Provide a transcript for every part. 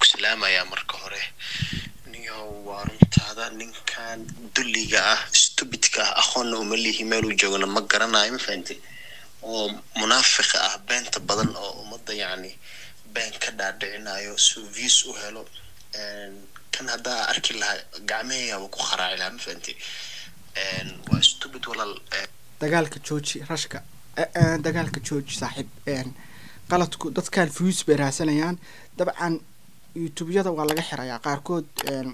ku salaamayaa marka hore niyo waa runtaada ninkan dulliga ah stupidka ah aqoonna uma lihi meeluu joogana ma garanayo ma fahamtay oo munaafiqa ah beenta badan oo ummadda yacni been ka dhaadhicinayo suu views u helo kan haddaa arki lahaa gacmahayaba ku qaraaci lahaa ma fahamtay waa stupid walaal dagaalka jooji rashka dagaalka jooji saaxiib qaladku dadkan views bay raadsanayaan dabcan youtubeyada waa laga xirayaa qaarkood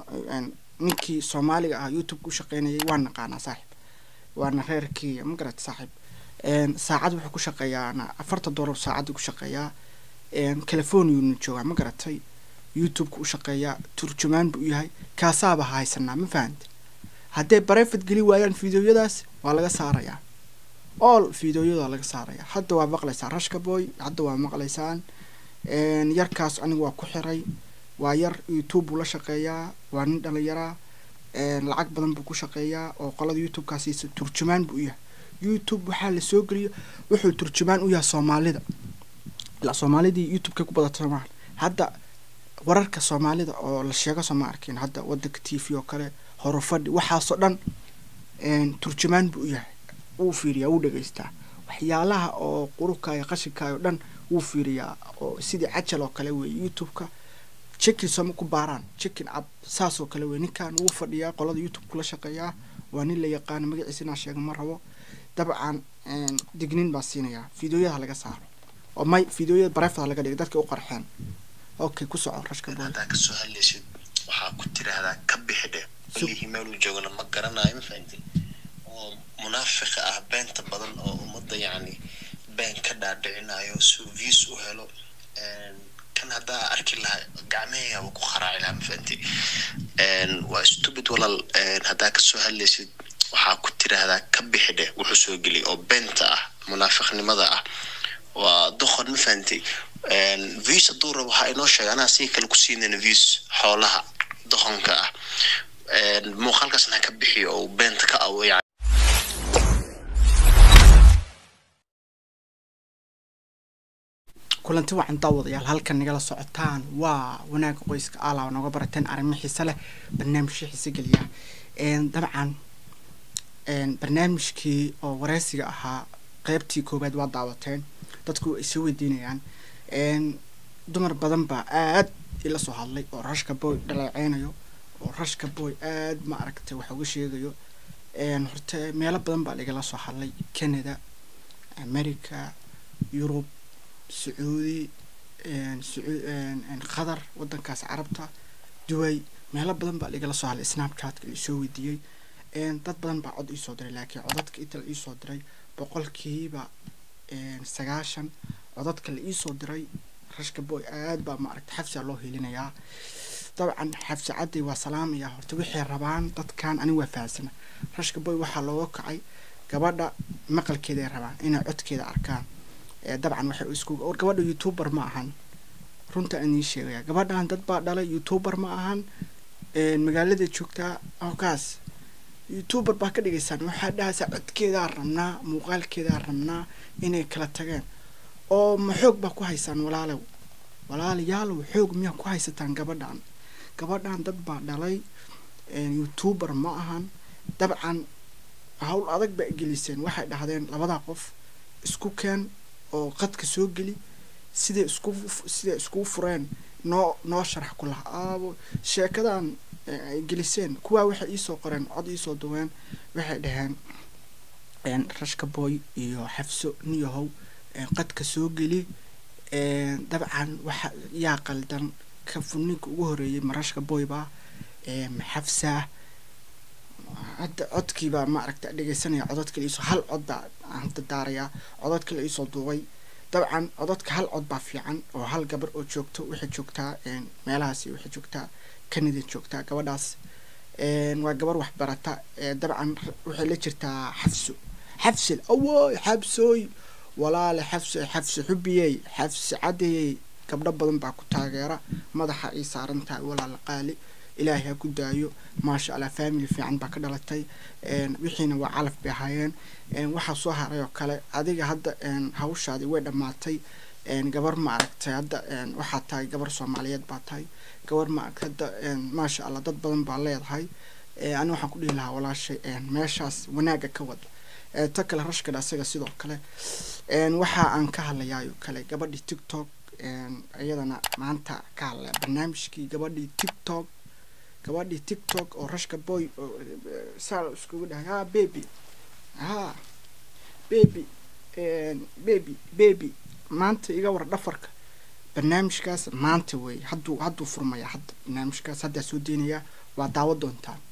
ninkii soomaaliga ah youtube ku shaqeynayay waa naqaanaa saaxiib waana reerkii ma garata saaxiib saacad wuxuu ku shaqeeyaa afartan doolar saacadii ku shaqeeyaa californiana joogaa ma garatay youtube-ka u shaqeeyaa turjumaan buu yahay kaasaaba haysanaa ma fahamte hadday barefet geli waayaan fideoyadaas waa laga saarayaa all fideoyada waa laga saarayaa hadda waa maqlaysaa rashka boy hadda waa maqlaysaan yarkaas aniga waa ku xiray waa yar youtube buu la shaqeeyaa waa nin dhalinyaraa lacag badan buu ku shaqeeyaa oo qolada youtube-kaasiisa turjumaan buu yahay youtube waxaa la soo geliyo wuxuu turjumaan u yahay soomaalida ilaa soomaalidii youtube-ka ku badata maaha hadda wararka soomaalida oo la sheego soo ma arkin hadda wadanka t v oo kale horufadhi waxaasoo dhan turjumaan buu u yahay wuu fiiriyaa wuu dhegeystaa waxyaalaha oo qurukaayo qashinkaayo dhan wuu fiiriyaa oo sidii cajal oo kale weeye youtube-ka chicken sooma ku baaraan chicken ab saasoo kale weye ninkan wuu fadhiyaa qolada youtube kula shaqeeyaa waa nin la yaqaano magaciisa inaa sheega ma rabo dabcan dignin baa siinayaa fideoyada laga saaro oo may fideoyada barefada laga dhigay dadka u qarxeen okay ku soco rashka boy haddaa kasoo hadlaysid waxaa ku tiraahdaa ka bixi dheh walihi meeluu joogana ma garanayo ma fahamtay oo munaafiqa ah beenta badan oo ummadda yacni been ka dhaadhicinayo suu views u helo kan haddaa arki lahaa gacmahayaba ku qaraaci lahaa ma fahamtay waa stupid walaal haddaa kasoo hadlaysid waxaa ku tiraahdaa ka bixi dheh wuxuu soo geliyay oo beenta ah munaafiqnimada ah waa doqon ma fahantay views hadduu rabo waxaa inoo sheega anaa si kale ku siinayna views xoolaha doqonka ah muuqaalkaasna ha ka bixiyo oo beenta ka awo yani kulanti wacan daawadayaal halkan nagala socotaan waa wanaaga qoyska ala nooga barateen arrimo xiise leh barnaamijyo xiise geliya dabcan barnaamijkii oo wareysiga ahaa qeybtii koowaad waa daawateen dadku ay soo weydiinayaan dumar badan baa aad ila soo hadlay oo rashka boy dhaleeceynayo oo rashka boy aad ma aragtay wax uga sheegayo horte meelo badan baa lagala soo hadlay canada america yurub sacuudi qatar wadankaas carabta duway meelo badan baa lagala soo hadlay snapchatka laisoo weydiiyey dad badan baa cod iisoo diray laakiin codadka inta la iisoo diray boqolkiiba sagaashan codadka la iisoo diray rashka boy aad baa maaragta xabsiga loo helinayaa dabcan xabsi cadday waa salaamaya horta waxay rabaan dadkan ani waa fahansana rashka boy waxaa looga kacay gabadha maqalkeeday rabaan inay codkeeda arkaan dabcan waxay isku or gabadha youtuber ma ahan runta aan ii sheegaya gabadhan dad baa dhalay youtuber ma ahan magaalada joogtaa hokaas youtuber baa ka dhigaysaan waxaa dhahaysaa codkeedaa rabnaa muuqaalkeedaa rabnaa inay kala tageen oo ma xoog baa ku haysaan walaalow walaalayaalow xoog miyaa ku haysataan gabadhan gabadhan dad baa dhalay youtuber ma ahan dabcan hawl adag baa geliseen waxay dhahdeen labadaa qof isku keen oo qadka soo geli siday isku siday iskugu fureen noo noo sharax ku laha aabo sheekadan ay geliseen kuwaa waxay iisoo qoreen cod iisoo duween waxay dhaheen rashka boy iyo xafso niyahow qadka soo geli dabcan waxa yaa qaldan ka funinka ugu horeeyay ma rashka boy baa ma xafsaa hadda codkiibaa ma aragta dhegeysanaya codadka la iisoo hal cod baa hadda daarayaa codadka la iisoo duubay dabcan codadka hal cod baa fiican oo hal gabar oo joogto waxay joogtaa meelahaasi waxay joogtaa canada joogtaa gabadhaas waa gabar waxbarata dabcan waxay la jirtaa xafso xafsil awoy xabsooy walaale xafso xafso xubiyey xafsi cadeyey gabdho badan baa ku taageera madaxa ay saaran tahay walaala qaali ilaahay ha ku daayo maasha allah family fiican baa ka dhalatay wixiina waa calaf bay ahaayeen waxaa soo haray oo kale adiga hadda hawshaadii way dhammaatay gabar maaragtay hadda waxaad tahay gabar soomaaliyeed baa tahay gabar maaragtay hadda maasha allah dad badan baa leedahay ani waxaan ku dhihi lahaa walaashay meeshaas wanaaga ka wada ta kale rashkadha asaga sidoo kale waxa aan ka hadlayaayo kale gabadhii tiktok iyadana maanta ka hadlaya barnaamijkii gabadhii tiktok gabadhii tiktok oo rashka boy saa iskugu dhahay ha baby ha baby baby baby maanta iga war dhafarka barnaamijkaas maanta weeye hadduu hadduu furmaya hadda barnaamijkaas haddaa soo deynayaa waa daawo doontaan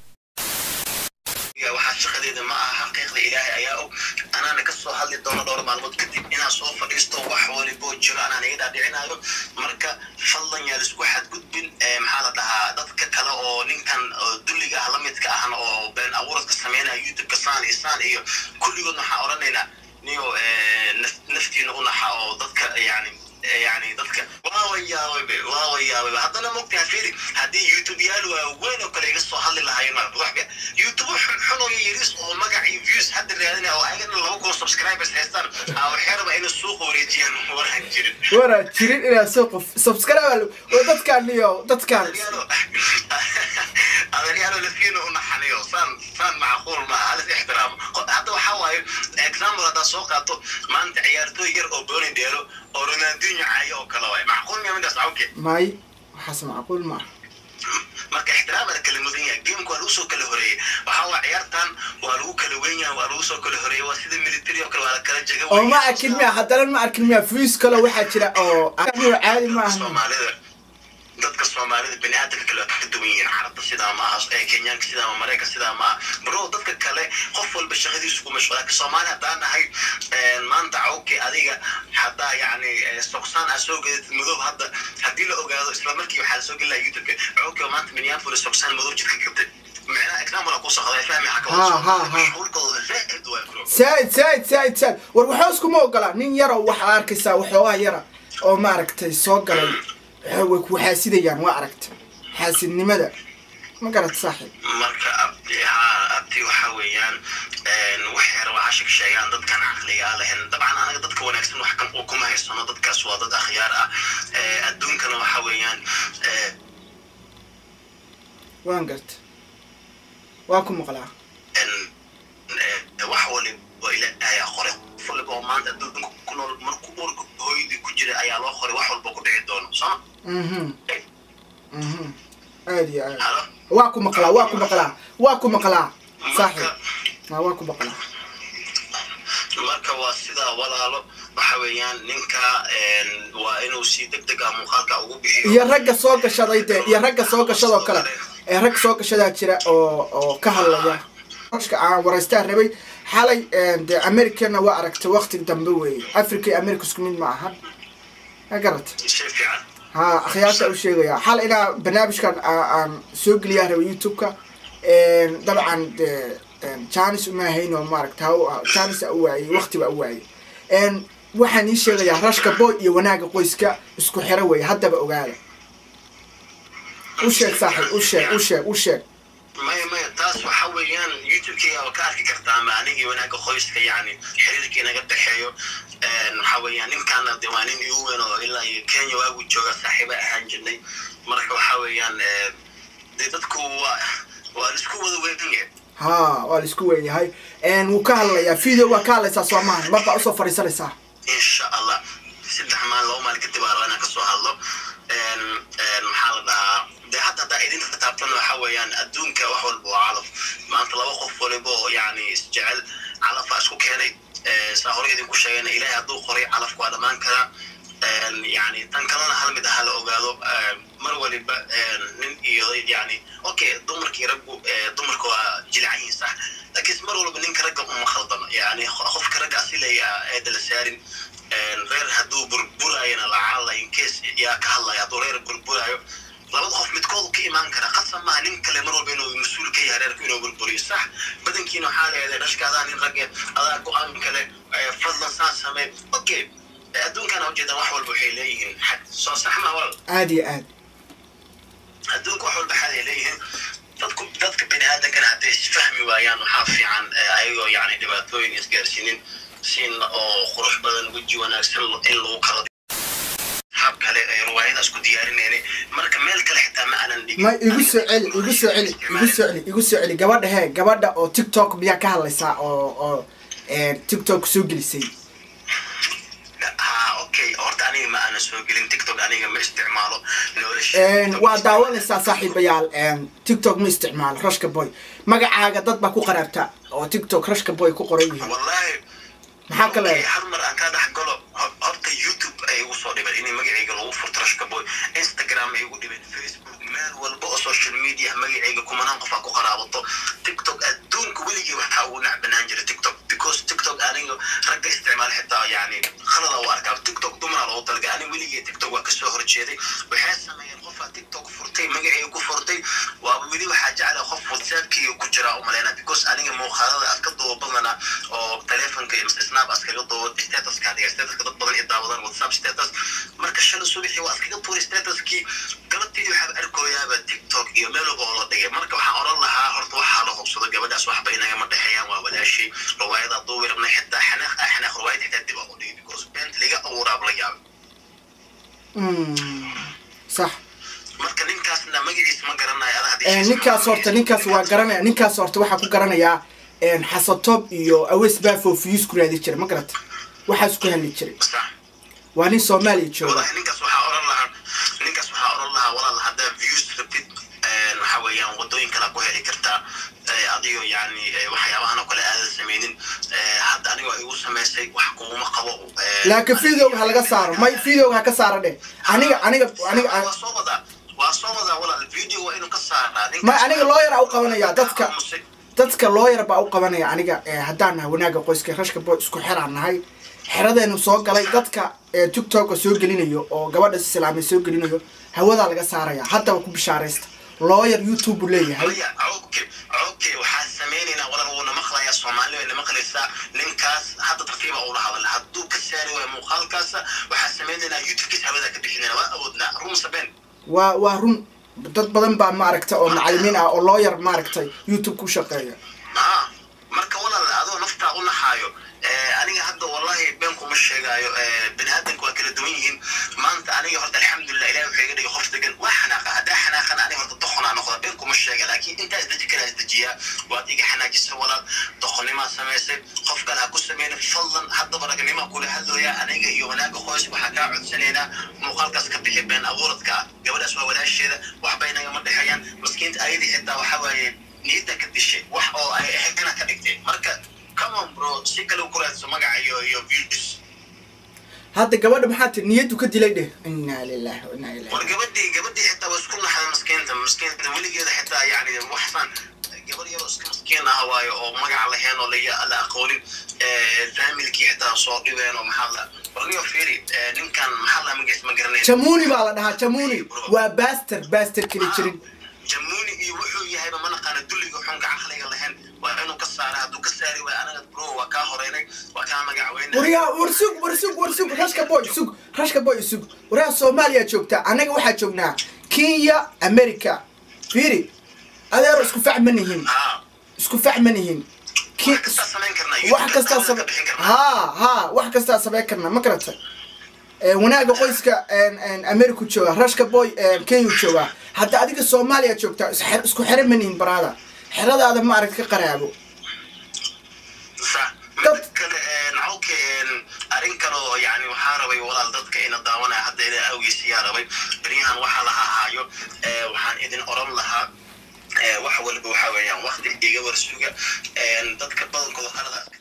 waxaa shaqadeeda ma aha xaqiiqda ilaahay ayaa og anaana kasoo hadli doono dhowr maalmood kadib inaan soo fadhiisto wax waliboo jiro anaan iga dhaadhicinayo marka fadlan yaa laisku xadgudbin maxaa la dhahaa dadka kale oo ninkan dulliga ah lamidka ahna oo been abuuradka sameynaya youtubeka saan iyo saan iyo kulligood waxaan odhanaynaa niyo naftiina u naxa oo dadka yani yani dadka waa yaabay waa yaabay haddana mogtaha firi haddii youtube yaal waaweyn oo kale iga soo hadli lahaayeen waxba youtube xun oo yaris oo magac iyo views hadda raadinaya oo ayagana laba kun subscribers haystaan waxay rabaa inay suuqa wareejiyaan waraan jirin waraa jirin inaa soo qof subscribe oo dadkaan iyo dadkaan adeeryaalo lafiina u naxaniyo saan saan macquul maaha halis ixtiraamo hadda waxaa waaye example haddaa soo qaato maanta ciyaartooy yar oo booni dheelo oo ronaldinho caayo oo kale waay macquul miya midaas awke may waxaas macquul maaha marka ixtiraam la kala mudan yahay gameka waa lagu soo kala horeeyey waxaa waa ciyaartan waa lagu kala weyn yahay waa lagu soo kala horeeyey waa sida military oo kale waa la kala jega oo ma arkin miya haddana ma arkin miya views kale waxaa jira oo caadi ma aha soomaalida dadka soomaalida bani aadamka kale waa ka duwan yihiin carabta sidaa ma aha ee kenyaanka sidaa ma maraykan sidaa ma aha bro dadka kale qof walba shaqadiisu ku mashquul laakiin soomaali haddaan nahay maanta cawke adiga haddaa yacni soqsaan aa soo gedatid madow hadda haddii la ogaado isla markii waxaa lasoo gelaya youtubeka cawke maanta minneapolis soqsaan madow jidka kabtay معناها example aku socday fahmi xaka Ha, ha, ha. mashquulkooda zaid waa bro saaid saaid saaid saaid war waxaa iskuma ogola nin yaro waxaa arkaysaa waxoogaa yara oo maaragtay soo galay waxa- way ku xaasidayaan waa aragta xaasidnimada ma garat saaxiib marka abdi ha abdi waxa weeyaan waxay rabaa hashig sheegaan dadkan caqliga ah lehen dabcan anaga dadka wanaagsan wax kan kuma haysano dadkaas waa dad akhyaar ah Eh, adduunkana waxa weeyaan eh, waan garta waa ku maqlaa en- eh, wax waliba ilaahay aa qoray qof waliba oo maanta adduunka ku nool markuu urka hooyadii ku jira ayaa loo qoray wax walba ku dhici doono sooma mhm mhm aad iyo aad halo waa ku maqlaa waa ku maqlaa waa ku maqlaa saaxiib marka waa waa ku maqlaa marka waa sidaa walaalo waxa weeyaan ninka en, waa inuu si deg deg ah muuqaalka ugu bixiyo iyo ragga soo gashaday dee iyo ragga soo gashadoo kale ee rag soo gashadaa jira oo oo ka hadlaya ashka aan waraystaa rabay xalay dee americana waa aragtay waqti dambe weeye africa iyo america isku mid ma aha ma garata shay fiican ha akhyaarta u sheegaya xal inaa barnaamijkan aa- aan soo geliyaa rabay youtube-ka dabcan dee janis uma hayno maaragta ha janis a u waayey waqti baa u waayey waxaan ii sheegayaa rashka boy iyo wanaaga qoyska isku xiro weeye haddaba ogaada u sheeg saaxiib u sheeg u sheeg u sheeg maya maya taas waxa weeyaan youtube-kayga waa ka arki kartaa ma anigii wanaagga qoyska yacni xiriirka inaga dhexeeyo waxa weeyaan ninkaana de waa nin igu weyn oo ilaa iyo kenya waagu jooga saaxiiba ahaan jirnay marka waxa weeyaan eh, de dadku waa waa laisku wada weyn yahay ha waa la isku weeyahay wuu ka hadlayaa video waa ka hadlaysaa soo maahan mar baa usoo fadhiisanaysaa insha allah saddex maalin laba maalin kadib aa rabaa inaan kasoo hadlo En, en, maxaa la dhahaa de hadda haddaa idinka taabtan waxa weeyaan adduunka wax walba waa calaf maanta laba qof waliba oo yacni isjecel calafaa isku keenay Eh, saa hore idinku sheegayna ilaahay hadduu qoray calafku waa dhammaan karaa En, yacni tan kalena hal mid aha la ogaado Eh, mar waliba en, nin iyo yacni okay dumarkii raggu eh, dumarka waa jilcan yihiin sax laakiin mar walba ninka ragga uma khaldano yacni qofka ragga asilaya eeda la saarin En, reer hadduu burburayana lacala incase yaa ka hadlaya hadduu reer burburayo labada qof midkood ka imaan kara qasab maaha nin kale mar walba inuu mas-uul ka yahay reerku inuu burburiyo sax badankiina waxaa leedahay dhashka adaa nin ragge adaa go-aan kale eh, fadlan saan samee okay Eh, adduunkana ujeedaan wax walba waxay leeyihiin xad soo sax ma wal aad iyo aad adduunka wax walba xad ay leeyihiin dadku dadka bini aadankana hadday isfahmi waayaan waxaa fiican eh, ayagoo yacni dhibaatooyin isgaarsiinin siin oo qurux badan weji wanaagsan in lagu kala hab kale ee riwaayadaas ku diyaarinayna marka meel kale xitaa ma aanan dhigin ma igu soo celi igu soo celi igu soo celi igu soo celi gabadha hee gabadha oo tiktok miyaa ka hadlaysaa oo oo tiktok soo gelisay ha okay horta aniga ma aanan soo gelin tiktok aniga ma isticmaalo nolosha waa daawanaysaa saaxiibayaal tiktok ma isticmaalo rashka boy magacaaga dad baa ku qaraabta oo tiktok rashka boy ku qoran yihiin wallahi maxaa ka Okay, leedahay hal mar aan ka dhex galo ho- horta youtube ay igu soo dhibeen inay magacayga lagu furto rashka boy instagram ay igu dhibeen facebook meel walba oo social media magacayga kumanaan qof aa ku qaraabato tiktok adduunka weligii waxaa ugu nacbanaan jira tiktok because tiktok aniga ragga isticmaal xitaa yani khalada u arkaa tiktok dumaraa loogu talaga aniga weligii tiktok waa kasoo horjeeday waxay sameeyeen qofaa tiktok furtay magacayga ku furtay waaba weli waxaa jecla qof whatsappkiiga ku jira umaleyna because aniga muuqaalada aad ka duuba badana oo telefonka iyo mise snap askaga duuba statuska adiga statuska dad badan iyo daawadaan whatsapp status marka shalay subaxii waa askaga tuuray statuskii galabteedii waxaaba arkooyaaba tiktok iyo meel walba oo la dhigay marka waxaan oran lahaa horta waxaa la hubsado gabadhaas waxba inagama dhexeeyaan waa walaashii riwaayada duubi rabna xitaa xanaaq ah xanaaq riwaayad xitaa dib aan u dhigi because beent liga abuuraab la yaabay Mm, sax marka ninkaasna magaciisa ma garanayo ada Eh, ninkaas horta ninkaas waa garanaya ninkaas horta waxaa ku garanayaa xasatob iyo aweys baafo fiyus ku raadi jira ma garata waxaas ku hadli jiray sax waa nin soomaaliya jooga walahi ninkaas waxaa oran lahaa ninkaas waxaa oran lahaa walaal haddaa views rabtid een, waxa weeyaan wadooyin kale ku heli kartaa Eh, adigo yani eh, waxyaabahan oo kale aadan sameynin Eh, hadda anigo igu samaysay wax kuuma qabo Eh, laakiin videoga ha laga saaro may videoga ha ka saaro dheh aniga aniga aniga waa soo wadaa waa soo wadaa walaal video waa inuu ka saaraa ma aniga lawyer aa u qabanaya dadka dadka lawyer baa u qabanaya aniga eh, haddaan nahay wanaaga qoyska rashka boy isku xeraan nahay xeradeenu soo galay dadka eh, tiktoka soo gelinayo oo gabadha islaamay soo gelinayo hawadaa laga saaraya haddaba ku bishaaraysta lawyer youtube buu leeyahay maya okay okay waxaan sameynaynaa walaal wuuna maqlayaa soomaali wayna maqlaysaa ninkaas hadda tartiiba ula hadala hadduu ka saari waayo muuqaalkaasa waxaan sameynaynaa youtube-kiis hawada ka bixinayna waa awoodnaa run sabeen waa waa run dad badan baa maaragta oo macalimiin ah oo lawyer maaragtay youtube ku shaqeeya haa marka walaal adoo naftaa u naxaayo eh, aniga hadda wallahi been kuma sheegaayo eh, bini aadanka waa kala duwan yihiin maanta aniga horta alxamdulilah ilahi wuxuu iga dhigay qof degan waa xanaaqa haddaa xanaaqana aniga horta doqonaa noqda been kuma sheega laakiin intaa isdeji karaa isdejiyaa waad iga xanaajisa walaal doqonimaa samaysay qof kale ha ku sameyna fadlan haddaba ragnimaa kula hadlooya aniga iyo wanaaga qoys waxaa kaa codsanaynaa muuqaalkaas ka bixi been abuuradka ah gabadhaas waa walaasheeda waxba inagama dhexeeyaan maskiinta ayadii xitaa waxaa waaye niyadda ka dishay wax oo ay ahayna ka dhigtay marka come on bro si kale u ku raadso magaca iyo iyo views hadda gabadha maxaa tiri niyaddu ka dilay dheh inaa lillahi wa inaa war ilahi gabadhii gabadhii xitaa waa isku naxday maskiinta maskiinta weligeeda xitaa yani waxsan gabar yaroo iska maskiin ah waayo oo magaca lahayn oo la la aqoonin familkii xitaa soo dhibeen oo maxaa la warniyo fiiri eh, ninkan maxaa la magaciis ma garanay jamuni baa la dhahaa jamuni waa baster baster keli jirin jamuuni iyo wuxuu yahayba ma naqaana dulliga xunka caqliga lahayn waa inuu ka saara hadduu ka saari waayo anaga bro waa kaa horeynay waa kaa magacaweynay waryaa war sug war sug war sug rashka boy sug rashka boy sug waryaa soomaaliya joogta annaga waxaa joognaa kenya america fiiri adeero isku fac ma nihin haa isku fac ma nihin Ki- wax kastaa samayn karnaa wax kastaa samayn same bixin karnaa haa haa wax kastaa samayn karna ma garata wanaaga qoyska america jooga rashka boy kenya jooga hadda adiga soomaaliya joogtaa is- xer- isku xere ma nihin baraada xeradaada ma arag ka qaraabo صح Dad- mid kale nacawka arrin kale oo yani waxaa rabay walaal dadka ina daawanaya hadda ila awgiis yaa rabay beryahan waxaa laha haayo eh, waxaan idin oran lahaa eh, wax walba waxa weeyaan wakti iga warsuga dadka badankooda qalada